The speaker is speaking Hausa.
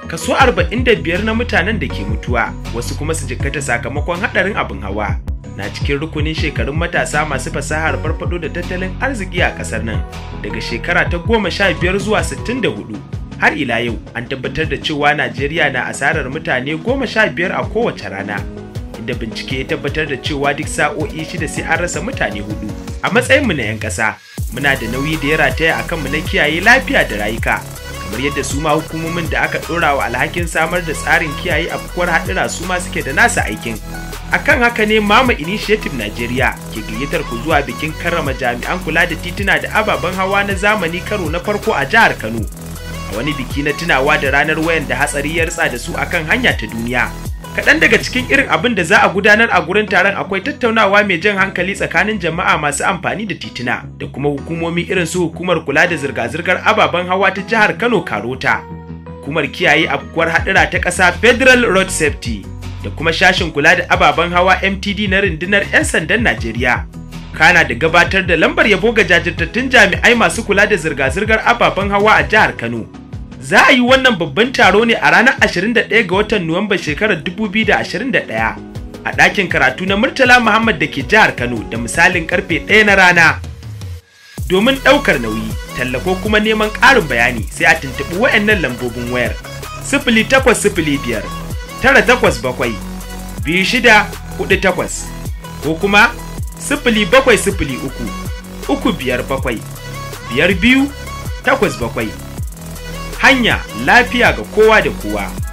kaso 45 na mutanen da ke mutuwa wasu kuma su jikkata sakamakon haɗarin abin hawa na cikin rukunin shekarun matasa masu fasahar farfado da tattalin arziki a ƙasar nan daga shekara ta goma sha biyar zuwa sittin da hudu har ila yau an tabbatar da cewa najeriya na asarar mutane goma sha biyar a kowace rana inda bincike ya tabbatar da cewa duk sa'o'i shida sai an rasa mutane hudu a matsayinmu na 'yan ƙasa muna da nauyi da ya rataya a kanmu na kiyaye lafiya da rayuka kamar yadda su ma hukumomin da aka ɗora wa alhakin samar da tsarin kiyaye afkuwar haɗura su ma suke da nasa aikin akan haka ne mama initiative Najeriya ke gayyatar ku zuwa bikin karrama jami'an kula da tituna da ababen hawa na zamani karo na farko a jihar Kano a wani biki na tunawa da ranar wayan da hatsari ya ritsa da su akan hanya ta duniya kaɗan daga cikin irin abin da za a gudanar a gurin taron akwai tattaunawa mai jan hankali tsakanin jama'a masu amfani da tituna da kuma hukumomi irin su hukumar kula da zirga-zirgar ababen hawa ta jihar Kano Karota hukumar kiyaye afkuwar haɗura ta ƙasa Federal Road Safety da kuma shashin kula da ababen hawa MTD na rundunar 'yan sandan Najeriya. Kana da gabatar da lambar yabo ga jajirtattun jami'ai masu kula da zirga-zirgar ababen hawa a jihar Kano. Za a yi wannan babban taro ne a ranar 21 ga watan Nuwamba shekarar 2021 a ɗakin karatu na Murtala Muhammad da ke jihar Kano da misalin karfe 1 na rana. Domin ɗaukar nauyi, tallafo kuma neman ƙarin bayani sai a tuntuɓi wayannan lambobin wayar. Sifili takwas sifili biyar tara takwas bakwai biyu shida hudu takwas ko kuma sifili bakwai sifili uku uku biyar bakwai biyar biyu takwas bakwai hanya lafiya ga kowa da kowa